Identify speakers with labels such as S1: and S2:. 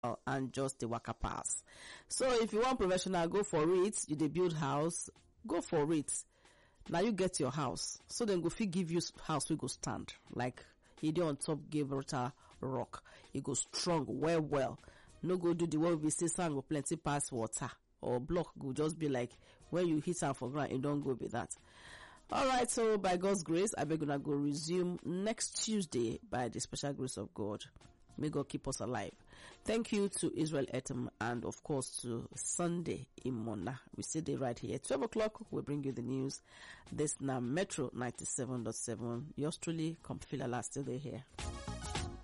S1: and just the waka pass. So if you want professional, go for it. You dey build house, go for it. Now you get your house. So then go fit give you house we go stand. Like he dey on top Gibraltar rock. E go strong well well. No go do the one we say sand go plenty pass water or block go just be like when you hit am for ground, e don go be that. Alright, so by God's grace, I beg una go resume next Tuesday by the special grace of God. May God keep us alive. Thank you to Israel Etam and of course to Sunday Imona. We stay there right here. 12 o'clock, we'll bring you the news. This now Metro 97.7. Yours truly, Compfila still there here.